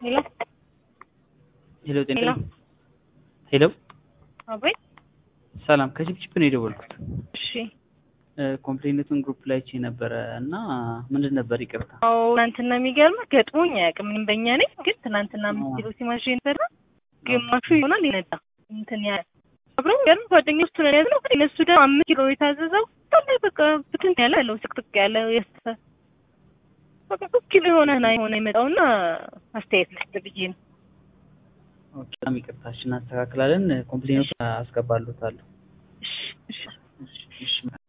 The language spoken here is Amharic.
ሄሎ ሄሎ ጤና ሄሎ ሄሎ አቤት። ሰላም ከቺፕቺፕ ነው የደወልኩት። እሺ ኮምፕሌነቱን ግሩፕ ላይ አይቼ ነበረ እና ምንድን ነበር ይቅርታ አዎ ትናንትና የሚገርምህ ገጥሞኝ አያውቅም። እኔም በእኛ ነኝ ግን ትናንትና አምስት ኪሎ ሲማሽ ነበረ ግማሹ ይሆናል ይነዳ እንትን ያ አብረው ገርም ጓደኞች ቱ ነው ያዝነው ግን እነሱ ደግሞ አምስት ኪሎ የታዘዘው ላይ በቃ ብትን ያለ ያለው ስቅጥቅ ያለ የስተፈ በቃ ሶስት ኪሎ የሆነ ና የሆነ የመጣውና አስተያየት ልስጥ ብዬ ነው። ኦኬ፣ በጣም ይቅርታችን እናስተካክላለን። ኮምፕሌነቱ አስገባሉታለሁ። እሺ እሺ እሺ እሺ